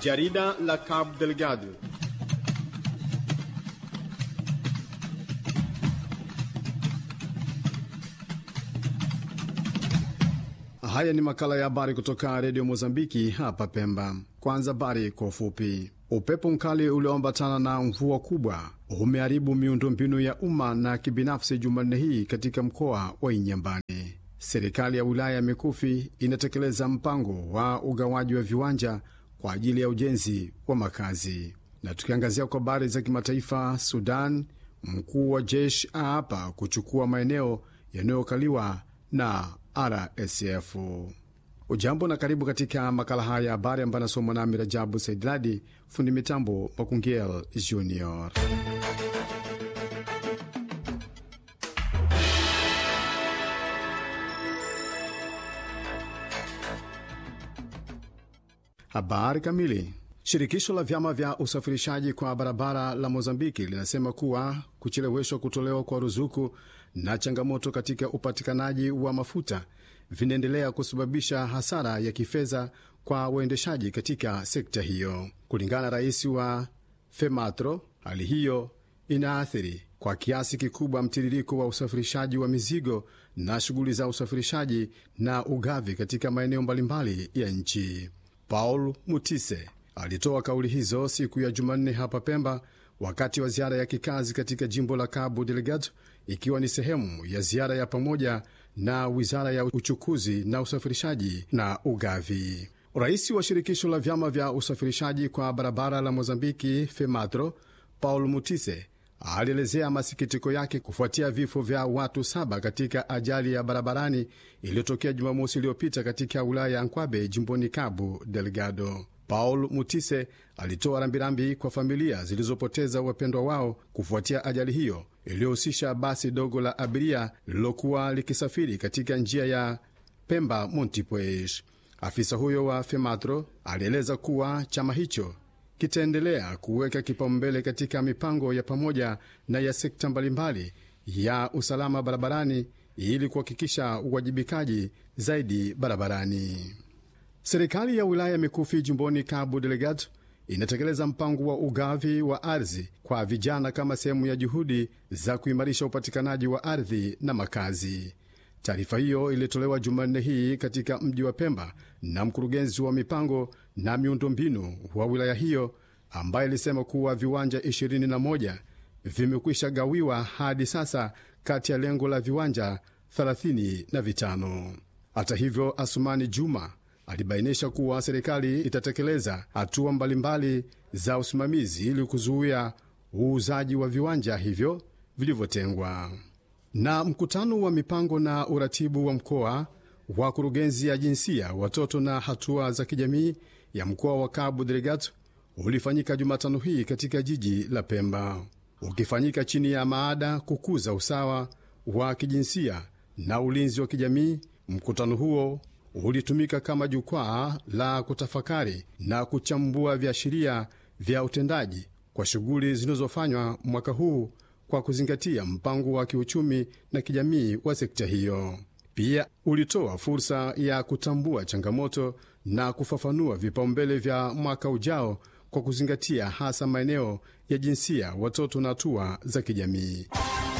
Jarida la Cabo Delgado. Haya ni makala ya habari kutoka redio Mozambiki hapa Pemba. Kwanza habari kwa ufupi. Upepo mkali ulioambatana na mvua kubwa umeharibu miundombinu ya umma na kibinafsi Jumanne hii katika mkoa wa Inyambani. Serikali ya wilaya ya Mikufi inatekeleza mpango wa ugawaji wa viwanja kwa ajili ya ujenzi wa makazi. Na tukiangazia kwa habari za kimataifa, Sudan, mkuu wa jeshi aapa kuchukua maeneo yanayokaliwa na RSF. Ujambo na karibu katika makala haya ya habari ambayo anasomwa nami Rajabu Saidladi, fundi mitambo Makungiel Junior. Habari kamili. Shirikisho la vyama vya usafirishaji kwa barabara la Mozambiki linasema kuwa kucheleweshwa kutolewa kwa ruzuku na changamoto katika upatikanaji wa mafuta vinaendelea kusababisha hasara ya kifedha kwa waendeshaji katika sekta hiyo. Kulingana na rais wa FEMATRO, hali hiyo inaathiri kwa kiasi kikubwa mtiririko wa usafirishaji wa mizigo na shughuli za usafirishaji na ugavi katika maeneo mbalimbali ya nchi. Paul Mutise alitoa kauli hizo siku ya Jumanne hapa Pemba wakati wa ziara ya kikazi katika jimbo la Cabo Delgado, ikiwa ni sehemu ya ziara ya pamoja na wizara ya uchukuzi na usafirishaji na ugavi. Rais wa shirikisho la vyama vya usafirishaji kwa barabara la Mozambiki, FEMATRO, Paul Mutise alielezea masikitiko yake kufuatia vifo vya watu saba katika ajali ya barabarani iliyotokea Jumamosi iliyopita katika wilaya ya Nkwabe jimboni Cabo Delgado. Paul Mutise alitoa rambirambi kwa familia zilizopoteza wapendwa wao kufuatia ajali hiyo iliyohusisha basi dogo la abiria lililokuwa likisafiri katika njia ya Pemba Montipuez. Afisa huyo wa FEMATRO alieleza kuwa chama hicho kitaendelea kuweka kipaumbele katika mipango ya pamoja na ya sekta mbalimbali ya usalama barabarani ili kuhakikisha uwajibikaji zaidi barabarani. Serikali ya wilaya ya Mikufi jimboni Cabo Delgado inatekeleza mpango wa ugavi wa ardhi kwa vijana kama sehemu ya juhudi za kuimarisha upatikanaji wa ardhi na makazi. Taarifa hiyo ilitolewa Jumanne hii katika mji wa Pemba na mkurugenzi wa mipango na miundombinu wa wilaya hiyo ambaye ilisema kuwa viwanja 21 vimekwisha gawiwa hadi sasa kati ya lengo la viwanja 35. Hata hivyo, Asumani Juma alibainisha kuwa serikali itatekeleza hatua mbalimbali za usimamizi ili kuzuia uuzaji wa viwanja hivyo vilivyotengwa. Na mkutano wa mipango na uratibu wa mkoa wa kurugenzi ya jinsia, watoto na hatua za kijamii ya mkoa wa Cabo Delgado ulifanyika Jumatano hii katika jiji la Pemba, ukifanyika chini ya maada kukuza usawa wa kijinsia na ulinzi wa kijamii. Mkutano huo ulitumika kama jukwaa la kutafakari na kuchambua viashiria vya utendaji kwa shughuli zinazofanywa mwaka huu kwa kuzingatia mpango wa kiuchumi na kijamii wa sekta hiyo. Pia ulitoa fursa ya kutambua changamoto na kufafanua vipaumbele vya mwaka ujao kwa kuzingatia hasa maeneo ya jinsia, watoto na hatua za kijamii.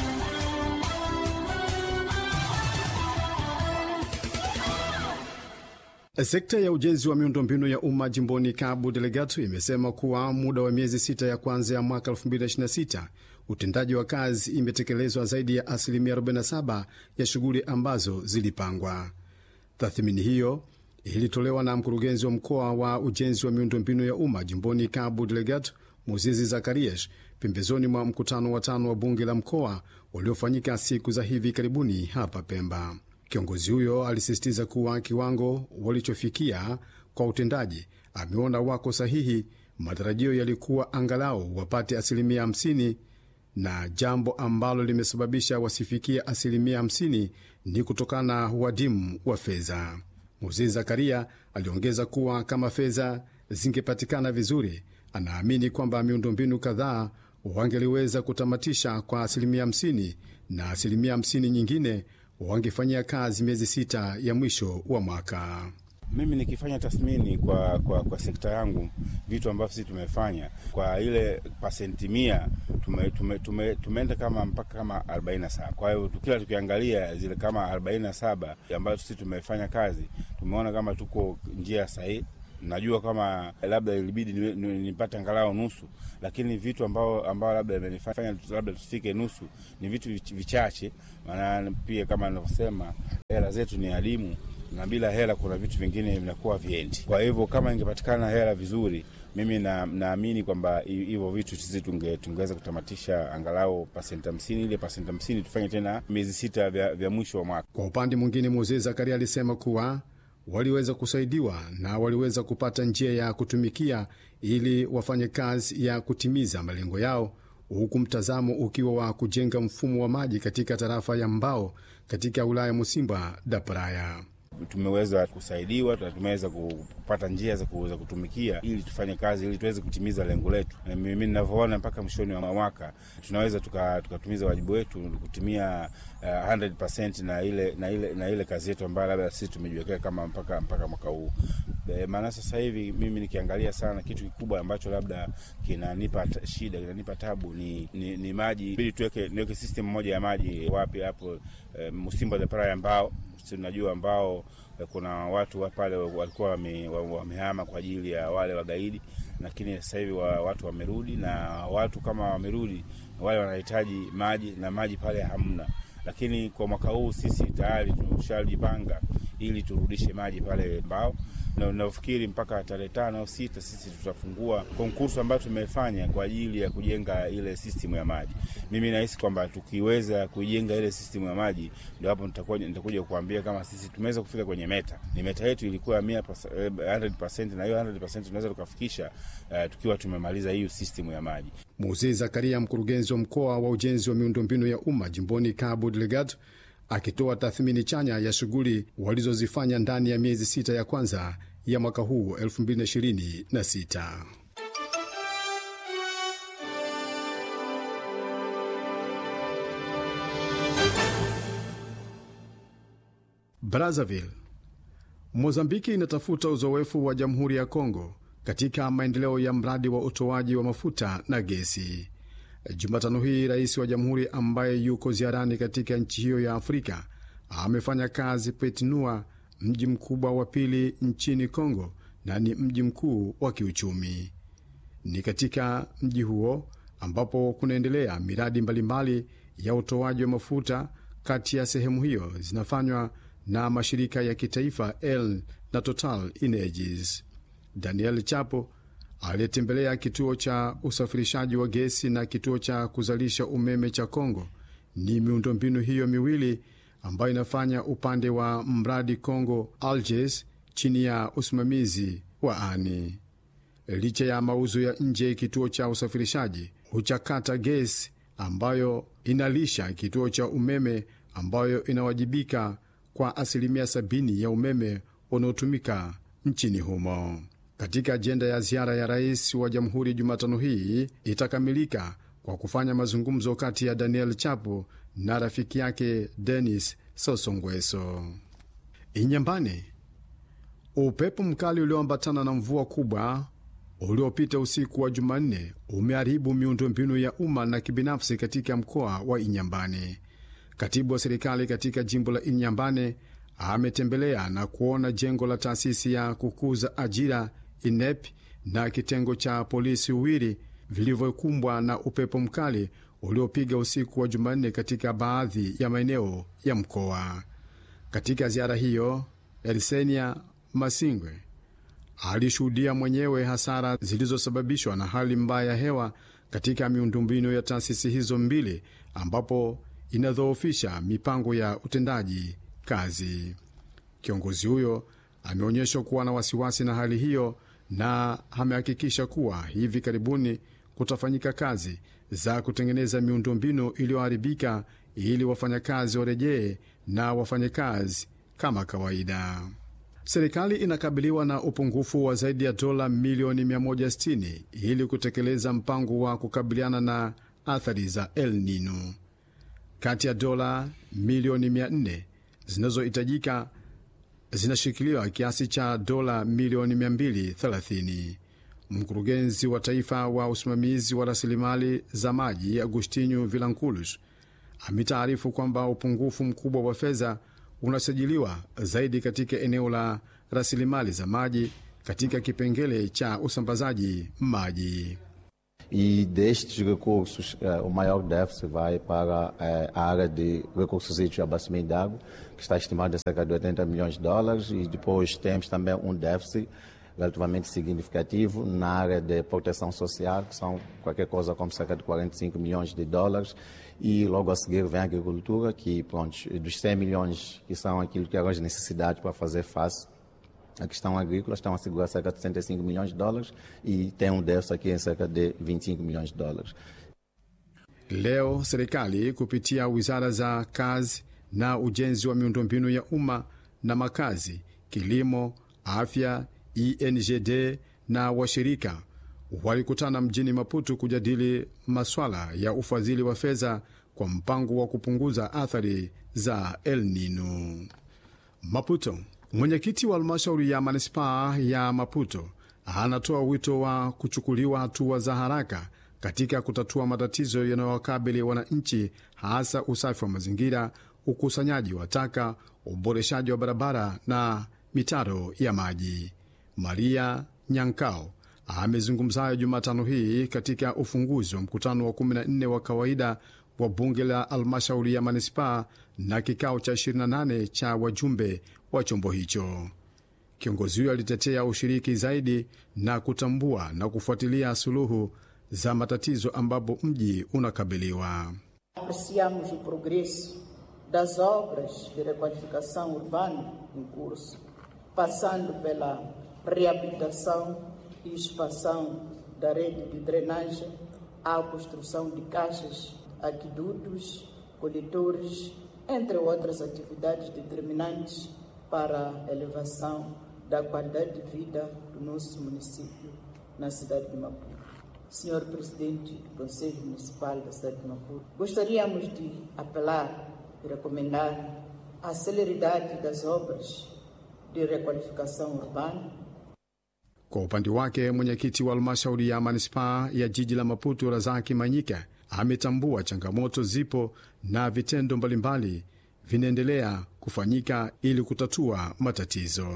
Sekta ya ujenzi wa miundombinu ya umma jimboni Cabo Delgado imesema kuwa muda wa miezi sita ya kwanza ya mwaka 2026 utendaji wa kazi imetekelezwa zaidi ya asilimia 47 ya shughuli ambazo zilipangwa. Tathmini hiyo ilitolewa na mkurugenzi wa mkoa wa ujenzi wa miundombinu ya umma jimboni Cabo Delgado, Muzizi Zakarias, pembezoni mwa mkutano wa tano wa bunge la mkoa uliofanyika siku za hivi karibuni hapa Pemba. Kiongozi huyo alisisitiza kuwa kiwango walichofikia kwa utendaji ameona wako sahihi. Matarajio yalikuwa angalau wapate asilimia 50 na jambo ambalo limesababisha wasifikie asilimia 50 ni kutokana na uadimu wa fedha. Muzizi Zakaria aliongeza kuwa kama fedha zingepatikana vizuri, anaamini kwamba miundombinu kadhaa wangeliweza kutamatisha kwa asilimia 50 na asilimia 50 nyingine wangefanyia kazi miezi sita ya mwisho wa mwaka. Mimi nikifanya tathmini kwa, kwa, kwa sekta yangu vitu ambavyo sisi tumefanya kwa ile pasenti mia tume, tume, tume, tumeenda kama mpaka kama arobaini na saba. Kwa hiyo kila tukiangalia zile kama arobaini na saba ambazo sisi tumefanya kazi tumeona kama tuko njia sahihi. Najua kama labda ilibidi nipate angalau nusu, lakini vitu ambao ambao labda imenifanya labda tusifike nusu ni vitu vichache, maana pia kama ninavyosema hela zetu ni adimu na bila hela kuna vitu vingine vinakuwa viendi. Kwa hivyo kama ingepatikana hela vizuri, mimi naamini na kwamba hivyo vitu sisi tunge, tungeweza kutamatisha angalau pasenti hamsini, ile pasenti hamsini tufanye tena miezi sita vya, vya mwisho wa mwaka. Kwa upande mwingine, Moses Zakaria alisema kuwa waliweza kusaidiwa na waliweza kupata njia ya kutumikia ili wafanye kazi ya kutimiza malengo yao, huku mtazamo ukiwa wa kujenga mfumo wa maji katika tarafa ya Mbao katika wilaya Musimba da Praia. Tumeweza kusaidiwa, tumeweza kupata njia za kuweza kutumikia ili tufanye kazi ili tuweze kutimiza lengo letu. Na mimi ninavyoona, mpaka mwishoni wa mwaka tunaweza tukatumiza tuka wajibu wetu kutumia uh, 100% na ile, na ile, na ile kazi yetu ambayo labda sisi tumejiwekea kama mpaka, mpaka mwaka huu. Maana sasa hivi mimi nikiangalia sana, kitu kikubwa ambacho labda kinanipa shida kinanipa tabu ni, ni, ni maji. Ili tuweke niweke system moja ya maji wapi hapo uh, Musimba da Praia Mbao tunajua ambao kuna watu pale walikuwa wamehama kwa ajili ya wale wagaidi, lakini sasa hivi wa, watu wamerudi, na watu kama wamerudi wale wanahitaji maji na maji pale hamna. Lakini kwa mwaka huu sisi tayari tumeshajipanga ili turudishe maji pale Mbao, na nafikiri mpaka tarehe tano au sita sisi tutafungua konkursu ambayo tumefanya kwa ajili ya kujenga ile system ya maji. Mimi nahisi kwamba tukiweza kujenga ile system ya maji, ndio hapo nitakuja kukuambia kama sisi tumeweza kufika kwenye meta. Ni meta yetu ilikuwa 100% na hiyo 100% tunaweza tukafikisha uh, tukiwa tumemaliza hiyo system ya maji. Mzee Zakaria, mkurugenzi wa mkoa wa ujenzi wa miundombinu ya umma jimboni Cabo Delgado, akitoa tathmini chanya ya shughuli walizozifanya ndani ya miezi sita ya kwanza ya mwaka huu 2026. Brazzaville. Mozambiki inatafuta uzoefu wa Jamhuri ya Kongo katika maendeleo ya mradi wa utoaji wa mafuta na gesi. Jumatano hii rais wa jamhuri ambaye yuko ziarani katika nchi hiyo ya Afrika amefanya kazi Petinua, mji mkubwa wa pili nchini Kongo na ni mji mkuu wa kiuchumi. Ni katika mji huo ambapo kunaendelea miradi mbalimbali ya utoaji wa mafuta. Kati ya sehemu hiyo zinafanywa na mashirika ya kitaifa El na Total Energies. Daniel Chapo aliyetembelea kituo cha usafirishaji wa gesi na kituo cha kuzalisha umeme cha Kongo. Ni miundombinu hiyo miwili ambayo inafanya upande wa mradi Congo Alges chini ya usimamizi wa ani. Licha ya mauzo ya nje, kituo cha usafirishaji huchakata gesi ambayo inalisha kituo cha umeme ambayo inawajibika kwa asilimia sabini ya umeme unaotumika nchini humo. Katika ajenda ya ziara ya rais wa jamhuri Jumatano hii itakamilika kwa kufanya mazungumzo kati ya Daniel Chapo na rafiki yake Denis Sosongweso. Inyambani, upepo mkali ulioambatana na mvua kubwa uliopita usiku wa Jumanne umeharibu miundombinu ya umma na kibinafsi katika mkoa wa Inyambane. Katibu wa serikali katika jimbo la Inyambane ametembelea na kuona jengo la taasisi ya kukuza ajira INEP na kitengo cha polisi Uwiri vilivyokumbwa na upepo mkali uliopiga usiku wa Jumanne katika baadhi ya maeneo ya mkoa. Katika ziara hiyo, Elisenia Masingwe alishuhudia mwenyewe hasara zilizosababishwa na hali mbaya ya hewa katika miundombinu ya taasisi hizo mbili, ambapo inadhoofisha mipango ya utendaji kazi. Kiongozi huyo ameonyeshwa kuwa na wasiwasi na hali hiyo na amehakikisha kuwa hivi karibuni kutafanyika kazi za kutengeneza miundombinu iliyoharibika ili wafanyakazi warejee na wafanye kazi kama kawaida. Serikali inakabiliwa na upungufu wa zaidi ya dola milioni 160 ili kutekeleza mpango wa kukabiliana na athari za El Nino. Kati ya dola milioni 400 zinazohitajika zinashikiliwa kiasi cha dola milioni 230. Mkurugenzi wa taifa wa usimamizi wa rasilimali za maji Agustinho Vilanculos ametaarifu kwamba upungufu mkubwa wa fedha unasajiliwa zaidi katika eneo la rasilimali za maji katika kipengele cha usambazaji maji. E destes recursos, eh, o maior déficit vai para eh, a área de recursos hídricos e abastecimento de água, que está estimado em cerca de 80 milhões de dólares, e depois temos também um déficit relativamente significativo na área de proteção social, que são qualquer coisa como cerca de 45 milhões de dólares, e logo a seguir vem a agricultura, que pronto, dos 100 milhões que são aquilo que eram as necessidades para fazer face a questão agrícola estão a segurar cerca de 65 milhões de dólares e tem um déficit aqui em cerca de 25 milhões de dólares. Leo serikali kupitia wizara za kazi na ujenzi wa miundombinu ya umma na makazi, kilimo, afya, ENGD na washirika walikutana mjini Maputo kujadili maswala ya ufadhili wa fedha kwa mpango wa kupunguza athari za El Nino. Maputo. Mwenyekiti wa halmashauri ya manispaa ya Maputo anatoa wito wa kuchukuliwa hatua za haraka katika kutatua matatizo yanayowakabili wananchi, hasa usafi wa mazingira, ukusanyaji wa taka, uboreshaji wa barabara na mitaro ya maji. Maria Nyankao amezungumza hayo Jumatano hii katika ufunguzi wa mkutano wa 14 wa kawaida wa bunge la halmashauri ya manispaa na kikao cha 28 cha wajumbe wa chombo hicho. Kiongozi huyo alitetea ushiriki zaidi na kutambua na kufuatilia suluhu za matatizo ambapo mji unakabiliwa. Apreciamos o progresso das obras de requalificação urbana em curso, passando pela reabilitação e expansão da rede de drenagem, à construção de caixas, aquedutos, coletores, entre outras atividades determinantes para a elevação da qualidade de vida do nosso município na cidade de Maputo. Senhor Presidente do Conselho Municipal da cidade de Maputo, gostaríamos de apelar e recomendar a celeridade das obras de requalificação urbana Kwa upande wake mwenyekiti wa halmashauri ya manispaa ya jiji la Maputo, Razaki Manyika, ametambua changamoto zipo na vitendo mbalimbali vinaendelea kufanyika ili kutatua matatizo.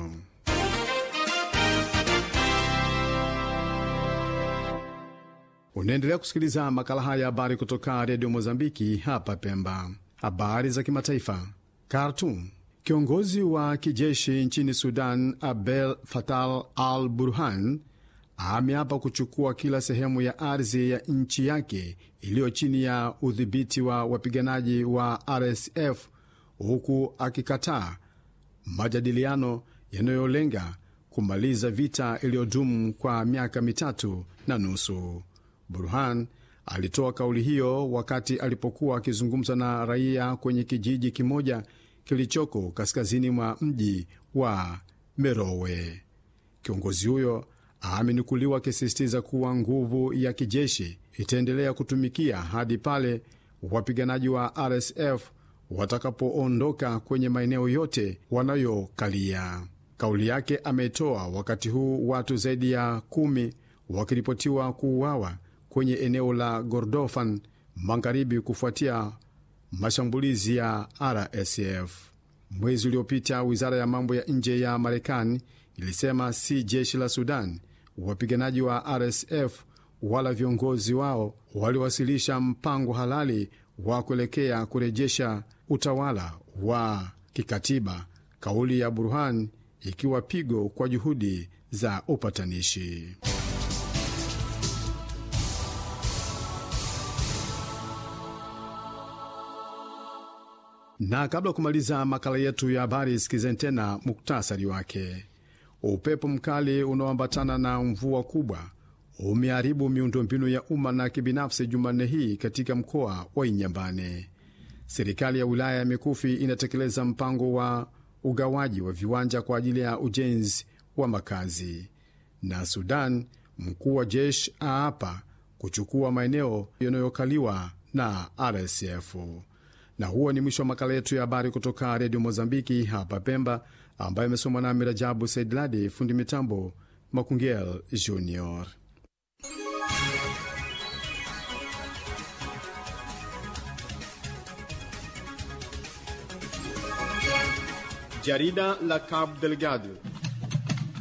Unaendelea kusikiliza makala haya ya habari kutoka redio Mozambiki hapa Pemba. Habari za kimataifa. Khartoum. Kiongozi wa kijeshi nchini Sudan Abdel Fattah al Burhan ameapa kuchukua kila sehemu ya ardhi ya nchi yake iliyo chini ya udhibiti wa wapiganaji wa RSF huku akikataa majadiliano yanayolenga kumaliza vita iliyodumu kwa miaka mitatu na nusu. Burhan alitoa kauli hiyo wakati alipokuwa akizungumza na raia kwenye kijiji kimoja kilichoko kaskazini mwa mji wa Merowe. Kiongozi huyo amenukuliwa akisisitiza kuwa nguvu ya kijeshi itaendelea kutumikia hadi pale wapiganaji wa RSF watakapoondoka kwenye maeneo yote wanayokalia. Kauli yake ametoa wakati huu watu zaidi ya kumi wakiripotiwa kuuawa kwenye eneo la Gordofan magharibi kufuatia mashambulizi ya RSF. Mwezi uliopita, wizara ya mambo ya nje ya Marekani ilisema si jeshi la Sudan, wapiganaji wa RSF wala viongozi wao waliwasilisha mpango halali wa kuelekea kurejesha utawala wa kikatiba, kauli ya Burhan ikiwa pigo kwa juhudi za upatanishi. Na kabla ya kumaliza makala yetu ya habari, sikizeni tena muktasari wake. Upepo mkali unaoambatana na mvua kubwa umeharibu miundombinu ya umma na kibinafsi Jumanne hii katika mkoa wa Inyambane. Serikali ya wilaya ya Mikufi inatekeleza mpango wa ugawaji wa viwanja kwa ajili ya ujenzi wa makazi. Na Sudan, mkuu wa jeshi aapa kuchukua maeneo yanayokaliwa na RSF. Na huo ni mwisho wa makala yetu ya habari kutoka redio Mozambiki hapa Pemba. ambayo imesomwa na Mirajabu Saidladi, fundi mitambo Makungel Junior. Jarida la Cabo Delgado